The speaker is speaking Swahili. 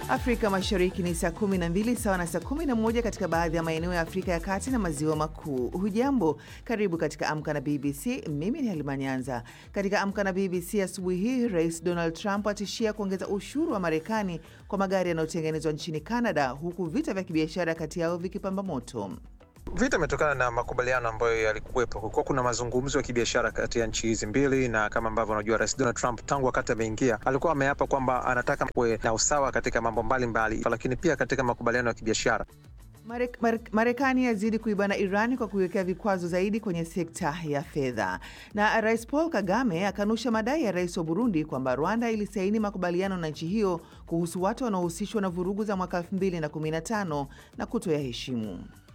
Afrika Mashariki ni saa 12 sawa na saa 11 katika baadhi ya maeneo ya Afrika ya Kati na Maziwa Makuu. Hujambo, karibu katika Amka na BBC. Mimi ni Halima Nyanza. Katika Amka na BBC asubuhi hii, Rais Donald Trump atishia kuongeza ushuru wa Marekani kwa magari yanayotengenezwa nchini Canada, huku vita vya kibiashara kati yao vikipamba moto. Vita imetokana na makubaliano ambayo yalikuwepo. Kulikuwa kuna mazungumzo ya kibiashara kati ya nchi hizi mbili, na kama ambavyo unajua, Rais Donald Trump tangu wakati ameingia alikuwa ameapa kwamba anataka kuwe na usawa katika mambo mbalimbali mbali, lakini pia katika makubaliano ya kibiashara. Marek, Marek, Marekani yazidi kuibana Iran kwa kuiwekea vikwazo zaidi kwenye sekta ya fedha. Na Rais Paul Kagame akanusha madai ya rais wa Burundi kwamba Rwanda ilisaini makubaliano na nchi hiyo kuhusu watu wanaohusishwa na vurugu za mwaka 2015 na kutoyaheshimu.